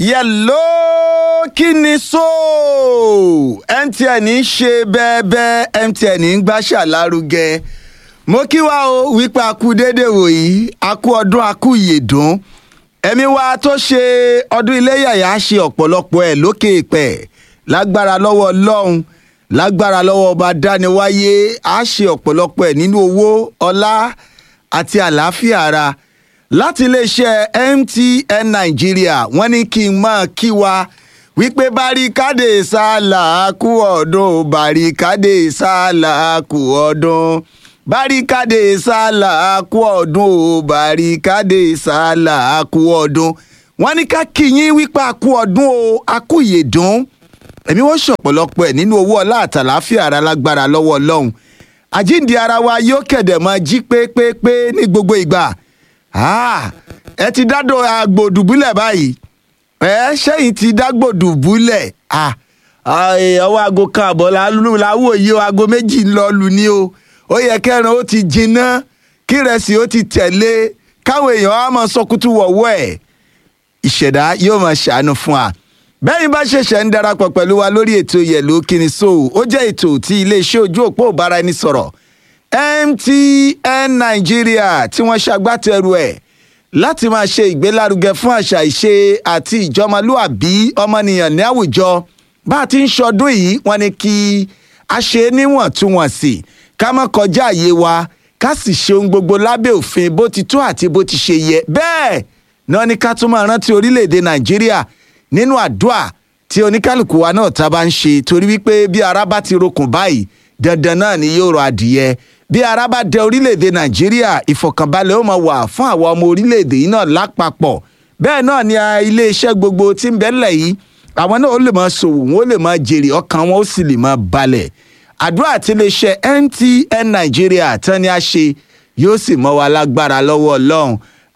yẹ̀ló kí ni so mtn ń ṣe bẹ́ẹ̀bẹ́ mtn ń gbàṣà lárugẹ mo kí wa o wípé a kú déédéé wòyí a kú ọdún a kú ìyèdún ẹ̀mí wa tó ṣe ọdún iléyàyà ṣe ọ̀pọ̀lọpọ̀ ẹ̀ lókè ìpẹ́ lágbára lọ́wọ́ ọlọ́run lágbára lọ́wọ́ ọba dániwáyé a ṣe ọ̀pọ̀lọpọ̀ ẹ̀ nínú owó ọlá àti àlàáfíà ara láti iléeṣẹ́ mtn nàìjíríà wọ́n ní kí n máa kí wa wípé baríkádé sálà kú ọdún baríkádé sálà kú ọdún baríkádé sálà kú ọdún o baríkádé sálà kú ọdún wọ́n ní ká kí yín wípé a kú ọdún o a kú ìyèdún èmi wọ́n ṣọ̀pọ̀lọpọ̀ ẹ̀ nínú owó ọlá àtàláfíà ara lágbára lọ́wọ́ ọlọ́run àjíǹde ara wa yóò kẹ̀dẹ̀ máa jí pépépé ní gbogbo ìgbà ẹ ti dádò agbòdùbúlẹ̀ báyìí ẹ ṣẹ́yìn ti dágbòdùbúlẹ̀ ọwọ́ aago kan àbọ̀ láwọ̀ yìí o aago méjì ń lọ lù ní o ó yẹ kẹrin ó ti jinná kí rẹsì ó ti tẹ̀lé káwọn èèyàn á máa sọkútù wọ̀wọ́ ẹ̀ ìṣẹ̀dá yóò máa ṣàánú fún wa bẹ́ẹ̀ bá ṣẹ̀ṣẹ̀ ń darapọ̀ pẹ̀lú wa lórí ètò yẹ̀lò kíni so ó jẹ́ ètò tí iléeṣẹ́ ojú òpó ìbáraẹnisọ̀rọ̀ mtn nàìjíríà tí wọ́n ṣagbátẹrù ẹ̀ láti máa ṣe ìgbélárugẹ fún àṣà ìṣe àti ìjọmọlúàbí ọmọnìyàn ní àwùjọ bá a ti ń ṣọdún yìí wọ́n ní kí a ṣe níwọ̀ntúnwọ̀nsì ká má kọjá àyè wa ká sì ṣe ohun gbogbo lábẹ́ òfin bó ti tó àti bó ti ṣe yẹ bẹ́ẹ̀ náà ní ká tún máa rántí orílẹ̀-èdè nàìjíríà nínú àdúà tí oníkálukú wa náà ta bá ń ṣe torí wípé bí ara bá ti rokùn báyìí dandan náà ni yóò rọ adìyẹ bí ara bá dẹ orílẹ̀-èdè nàìjíríà ìfọ̀kànbalẹ̀ ó máa wà fún àwọn ọmọ orílẹ̀-èdè yìí náà lápapọ̀ bẹ́ẹ̀ náà ni iléeṣẹ́ gbogbo tí ń bẹ́lẹ̀ yìí àwọn náà ó lè máa ṣòwò wọn ó lè máa jèrè ọkàn wọn ó sì lè máa balẹ̀ àdúrà tí iléeṣẹ́ mtn nàìjíríà tán ni a ṣe yóò sì mọ́ wa lágbára lọ́wọ́ ọlọ́run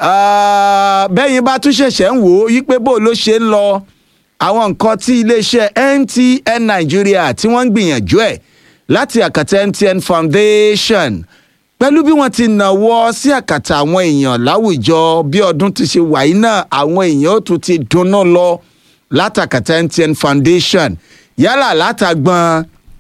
bẹ́yìn bá tún ṣẹ̀ṣẹ̀ ń wò ó yí pé bó ló ṣe ń lọ àwọn nǹkan tí iléeṣẹ́ mtn nàìjíríà tí wọ́n ń gbìyànjú ẹ̀ láti àkàtà mtn foundation pẹ̀lú bí wọ́n ti nàwọ́ sí àkàtà àwọn èèyàn láwùjọ bí ọdún ti ṣe wà yìí náà àwọn èèyàn ó tún ti dunnú lọ látàkàtà mtn foundation yálà látàgbọn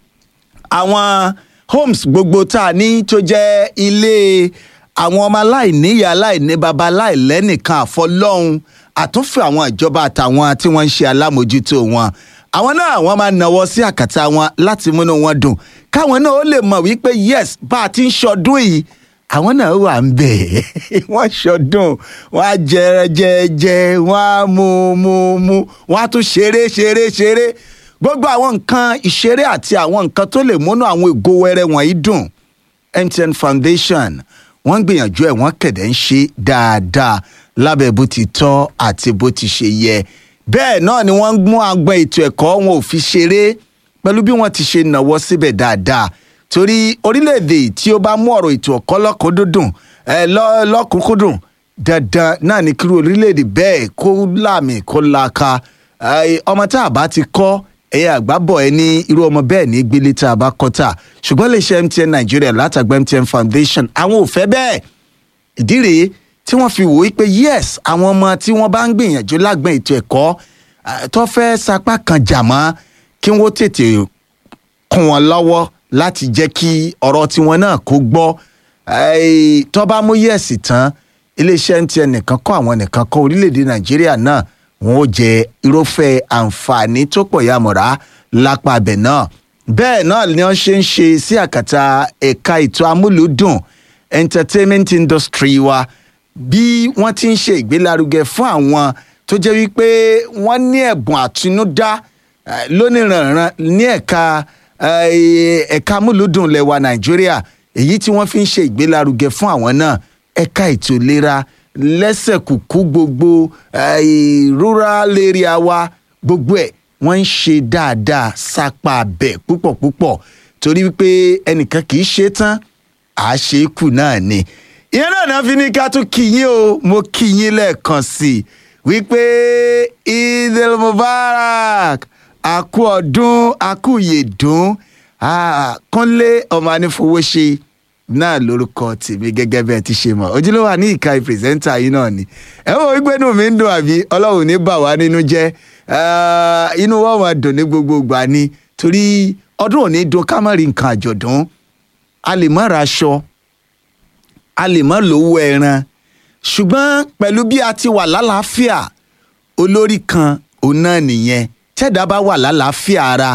àwọn homes gbogbo tá a ní tó jẹ́ ilé àwọn ọmọ aláìníyà aláìní baba aláìlẹ́nìkan àfọlọ́hún àtúnfẹ́ àwọn ìjọba àtàwọn tí wọ́n ń ṣe alámòjútó wọn àwọn náà wọ́n máa nawọ́ sí àkàtà wọn láti múnú wọn dùn káwọn náà ó lè mọ̀ wípé yes bá a ti ń ṣọdún yìí àwọn náà wà ń bẹ̀ wọ́n ṣọdún wọ́n á jẹ jẹjẹ wọ́n á mu mu mu wọ́n á tún ṣeré ṣeré ṣeré gbogbo àwọn nǹkan ìṣeré àti àwọn nǹkan tó lè múnú àwọn ìgò wẹrẹ wọ̀nyí dùn mtn foundation wọ́n ń gbìyànjú ẹ̀ wọ́n kẹ̀dẹ̀ ń ṣe dáadáa lábẹ́ bó ti tọ́ àti bó ti ṣe yẹ bẹ́ẹ̀ náà ni wọ́n ń mú agbọn ètò ẹ̀kọ́ wọn ò fi ṣeré pẹ̀lú bí wọ́n ti ṣe nàwọ́ síbẹ̀ dáadáa torí orílẹ̀-èdè tí ó bá mú ọ̀rọ̀ ètò ẹ̀kọ́ lọ́kùnkúndùn lọ́kùnkúndùn dandan náà ni kí orílẹ̀-èdè bẹ́ẹ̀ kó láàmì kó laaka ọmọ tá a bá ti kọ́ ẹ̀yà àgbábọ̀ ẹ ní irú ọmọ bẹ́ẹ̀ ní gbélé tá a bá kọ́ tà ṣùgbọ́n lè ṣe mtn nàìjíríà látàgbà mtn foundation àwọn ò fẹ́ bẹ́ẹ̀ ìdí rèé tí wọ́n fi wò ó pé yes àwọn ọmọ tí wọ́n bá ń gbìyànjú lágbọn ètò ẹ̀kọ́ tó fẹ́ sapá kan jà mọ́ kí wọ́n tètè kún wọn lọ́wọ́ láti jẹ́ kí ọ̀rọ̀ tiwọn náà kó gbọ́ tó bá mú yẹ̀sì tán iléeṣẹ́ mtn nìkan kọ́ àwọn nìkan kọ́ orílẹ̀-èdè nàìjíríà náà wọn ó jẹ irúfẹ́ àǹfààní tó pọ̀ yàmọ̀ra lápá abẹ náà bẹ́ẹ̀ náà ni wọ́n ṣe ń ṣe sí àkàtà ẹ̀ka ètò amúlùúdùn entertainment industry wa bí wọ́n ti ń ṣe ìgbélárugẹ fún àwọn tó jẹ́ wípé wọ́n ní ẹ̀bùn àtinúdá lóníranran ní ẹ̀ka ẹ̀ka amúlùúdùn lẹwa nàìjíríà èyí tí wọ́n fi ń ṣe ìgbélárugẹ fún àwọn náà ẹ̀ka ètò ìlera lẹ́sẹ̀ kùkú gbogbo rural area wa gbogbo ẹ̀ wọ́n ń ṣe dáadáa sápá abẹ púpọ̀ púpọ̀ torí wípé ẹnìkan kì í ṣe tán àṣekù náà ni ìyẹn náà náà fi ní ká tún kí yín o mo kí yín lẹ́ẹ̀kan sí i wípé idil mubarak àkú ọdún àkú yèdún kúnlé ọmọ anífowóṣe náà lórúkọ tèmi gẹ́gẹ́ bẹ́ẹ̀ ti ṣe mọ̀ ojúlówó ní ìka pírẹsẹ́ńtà yìí náà ni ẹ wò wípé inú mi ń dùn àbí ọlọ́run ní bà wá nínú jẹ́ inú wọn máa dùn ní gbogbo ìgbà ni torí ọdún òní dùn ká má rí nǹkan àjọ̀dún a lè má ra aṣọ a lè má lówó ẹran ṣùgbọ́n pẹ̀lú bí a ti wà lálàáfíà olórí kan òun náà nìyẹn tẹ́dá bá wà lálàáfíà ara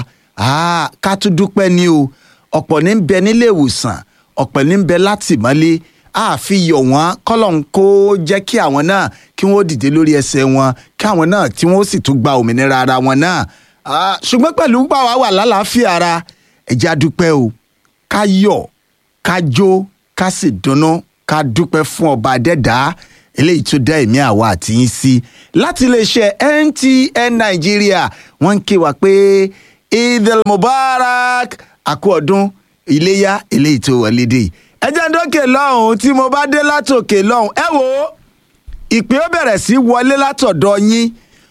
ká tún dúpẹ́ ní o ọ̀pọ̀ ní bẹ nílé ìwòsàn ọ̀pọ̀ ní bẹ látìmọ́lé àfi yọ̀ wọ́n kọ́lọ́n kó jẹ́ kí àwọn náà kí wọ́n dìde lórí ẹsẹ̀ wọn kí àwọn náà tí wọ́n sì tún gba òmìnira ara wọn náà ṣùgbọ́n pẹ̀lú pàwọ́ wà lálàáfíà ara ẹ̀jẹ̀ adúpẹ́ o ká yọ̀ ká jó ká sì dunnú ká dúpẹ́ fún ọba adẹ́dàá eléyìí tó dá ẹ̀mí àwa àti yín sí láti iléeṣẹ́ MTN Nàìjíríà wọ́n ń ké wa pé Eidul Mubarak àkú ọdún iléyà eléyìí tó wọlé dé ẹ jẹ́ ń dókè lọ́hùn tí mo bá dé látòkè lọ́hùn ẹ wò ó ìpè ó bẹ̀rẹ̀ sí wọlé látọ̀dọ̀ yín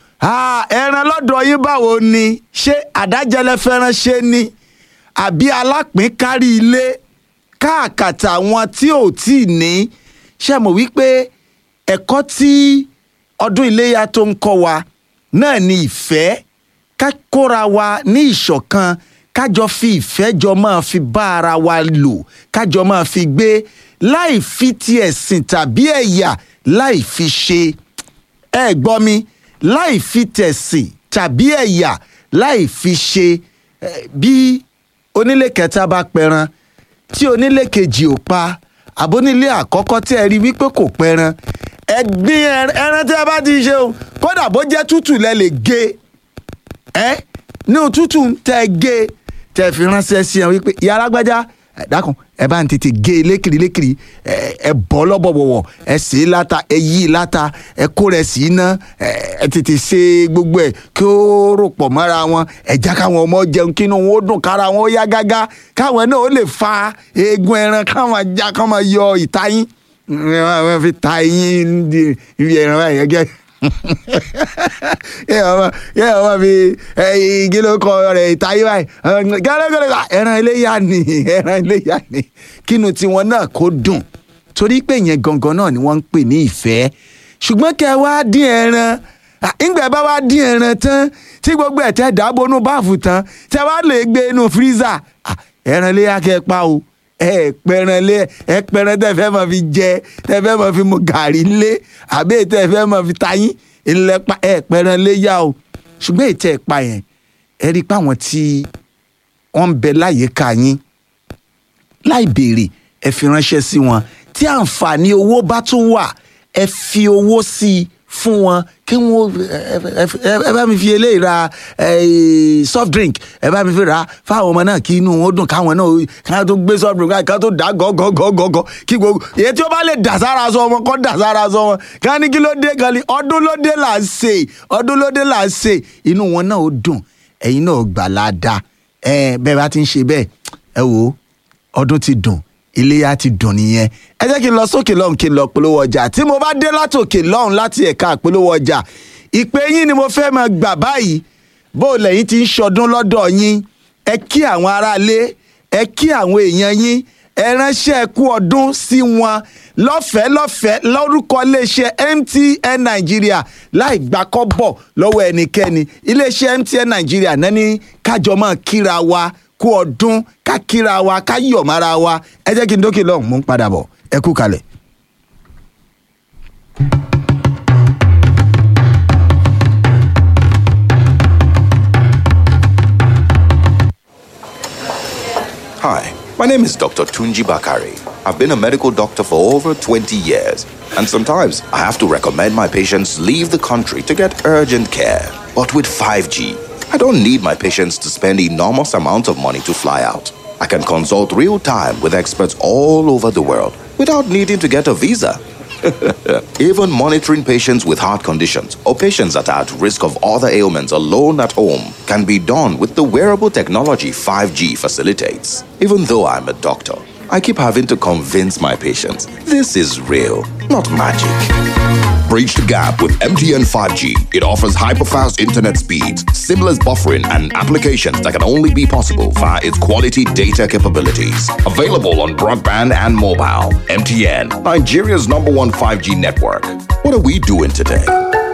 ẹran lọ́dọ̀ yín báwo ni ṣé àdájẹlẹ fẹ́ràn ṣe ni àbí alápín kárí ilé káàkàtà àwọn tí ò tí ì ní ṣe mọ̀ wípé ẹ̀kọ́ tí ọdún iléyà tó ń kọ́ wa náà ni ìfẹ́ ká kóra wa ní ìṣọ̀kan kájọ fi ìfẹ́ jọ máa fi bá ara wa lò kájọ máa fi gbé láì fi ti ẹ̀sìn tàbí ẹ̀yà láì fi ṣe ẹ gbọ́ mi láì fi tẹ̀sìn tàbí ẹ̀yà láì fi ṣe bí onílé kẹta bá pẹran tí onílé kejì ò pa àbónílé àkọ́kọ́ tí ẹ rí wípé kò pẹran ẹgbin ẹran tí ẹ bá ti ṣe o kódà bó jẹ́ tútù lẹ lè gé ẹ ní òtútù tẹ gé tẹ fi ránṣẹ́ sí ẹ wípé ìyá alágbájá ẹ dákun ẹ bá ń tètè gé e lékiri lékiri ẹ bọ́ lọ́bọ̀bọ̀wọ̀ ẹ sè é láta ẹ yí i láta ẹ kó rẹ̀ sí iná ẹ tètè ṣe gbogbo ẹ kí ó rò pọ̀ mọ́ra wọn ẹ já káwọn ọmọ jẹun kí inú wọn ó dùn kára wọn ó yá gágá káwọn náà ó lè fa eegun ẹran káwọn já káwọn yọ ìtayín wọn fi ta eyín ibi ẹran báyìí gẹ́gẹ́ yẹ ọmọ fi igi ló kọ rẹ ìtayé báyìí gẹ́gẹ́ ẹran iléyà ni ẹran iléyà ni kínú tiwọn náà kó dùn torí pé yẹn gangan náà ni wọ́n ń pè ní ìfẹ́ ṣùgbọ́n kẹ́ ẹ wá dín ẹran ìgbà bá wá dín ẹran tán tí gbogbo ẹ̀ tẹ́ dábònú báàfù tán tẹ́ wá lè gbé inú fírísà ẹran iléyà kẹ́ ẹ pa o ẹ pẹran lé ẹ pẹran tẹ fẹ́ máa fi jẹ tẹ fẹ́ máa fi mu gàrí lé àbí tẹ fẹ́ máa fi tayín ilẹ̀ pa ẹ pẹran lé yá o ṣùgbọ́n ètò ẹ̀ pa yẹn ẹ rí i pé àwọn tí wọ́n ń bẹ láyìíká yín láì béèrè ẹ fi ránṣẹ́ sí wọn tí àǹfààní owó bá tún wà ẹ fi owó sí i fún wọn kí wọn ẹ bá mi fi eléyìí ra soft drink ẹ bá mi fi ra fáwọn ọmọ náà kí inú wọn dùn káwọn náà káwọn tó gbé soft drink káwọn tó dà gọgọgọgọgọ kí gbogbo èyí tí ó bá lè dà sára sọ wọn kọ́ dà sára sọ wọn ká ní kí ló dé kan ní ọdún ló dé là ń ṣe ọdún ló dé là ń ṣe inú wọn náà ó dùn ẹ̀yin náà gbà ládàá ẹ bẹ́ẹ̀ bá ti ń ṣe bẹ́ẹ̀ ẹ wò ọdún ti dùn iléyà ti dùn nìyẹn ẹ jẹ́ kí n lọ sókè lọ́hùn kí n lọ polówó ọjà tí mo bá dé látòkè lọ́hùn láti ẹ̀ka polówó ọjà ìpè yín ni mo fẹ́ máa gbà báyìí bó lẹ́yìn ti ń ṣọdún lọ́dọ̀ yín ẹ kí àwọn aráalé ẹ kí àwọn èèyàn yín ẹ ránṣẹ́ kú ọdún sí wọn lọ́fẹ̀ẹ́ lọ́fẹ̀ẹ́ lórúkọ iléeṣẹ́ MTN Nàìjíríà láì gbà kọ́bọ̀ lọ́wọ́ ẹnikẹ́ni iléeṣẹ́ MTN Nàìjíríà náà ní kájọ máa kíra wa kú ọdún ká kíra wa ká yọ̀ mára wa ẹ jẹ́ kí n dókè lọ́hùn mú ń padà bọ̀ ẹ kú kalẹ̀. Hi, my name is Dr. Tunji Bakari. I've been a medical doctor for over 20 years, and sometimes I have to recommend my patients leave the country to get urgent care. But with 5G, I don't need my patients to spend enormous amounts of money to fly out. I can consult real time with experts all over the world without needing to get a visa. Even monitoring patients with heart conditions or patients that are at risk of other ailments alone at home can be done with the wearable technology 5G facilitates. Even though I'm a doctor, I keep having to convince my patients this is real, not magic. Bridge the gap with MTN 5G. It offers hyper-fast internet speeds, seamless buffering, and applications that can only be possible via its quality data capabilities. Available on broadband and mobile. MTN, Nigeria's number one 5G network. What are we doing today?